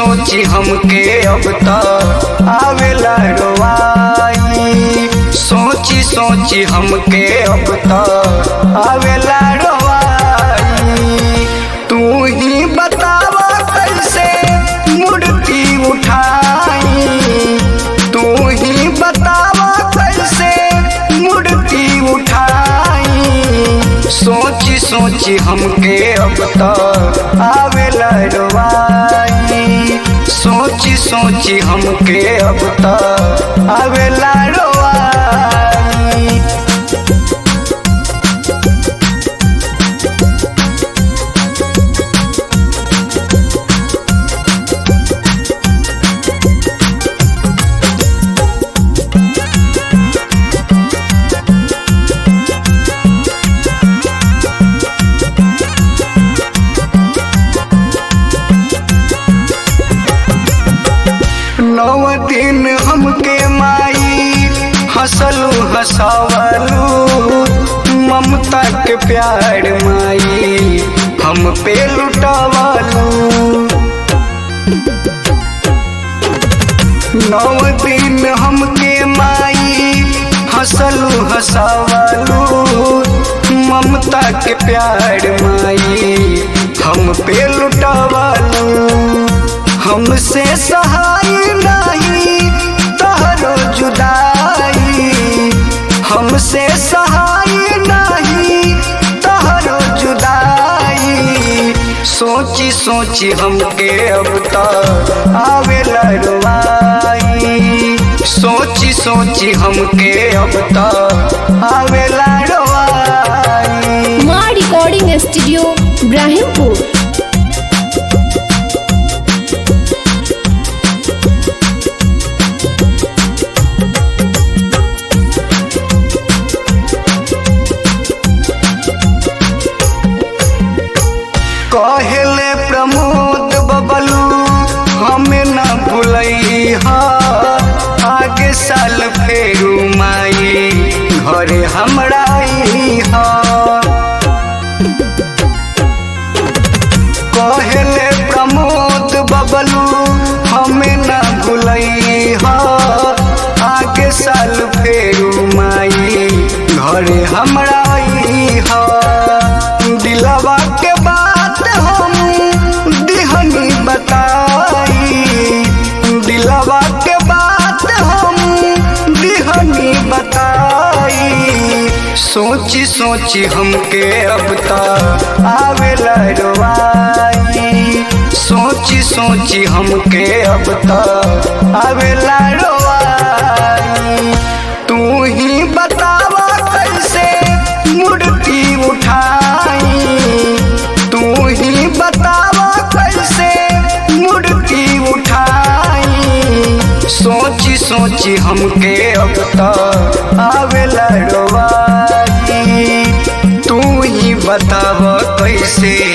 सोची हमके अब त आवेला रोवाई सोची सोची हमके अब त आवेला रोवाई तू ही बतावा कैसे मूर्ति उठाई तू ही बतावा कैसे मूर्ति उठाई सोची सोची हमके अब त आवेला रोवाई सोची सोची हमके अब त आवेला रोवाई नौ दिन हमके माई हंसलू हंसावलू ममता के प्यार माई हम पे लुटावलू नौ दिन हमके माई हंसलू हंसावलू ममता के प्यार माई हम पे लुटावलू हमसे सहाय नहीं तहरो जुदाई हमसे सहाय नहीं तहरो जुदाई सोची सोची हमके अब तक आवेला रोवाई सोची सोची हमके अब तक आवेला रोवाई माँ रिकॉर्डिंग स्टूडियो इब्राहिमपुर कहले प्रमोद बबलू हमें न भूलई हा आगे साल फेरू माई घरे हमरा आई हा कहले प्रमोद बबलू हमें न भूलई हा आगे साल फेरू माई घरे हमरा आई हा दिलवा के बात हम दिहनी बताई दिलवा के बात हम दिहनी बताई सोची सोची हमके अब तक आवेला रोवाई सोची सोची हमके अब तक आवेला रोवाई तू ही बतावा कैसे मूर्ति उठाई तू ही बतावा कैसे मूर्ति उठाई सोची सोची हमके अब तक आवेला रोवाई तू ही बतावा कैसे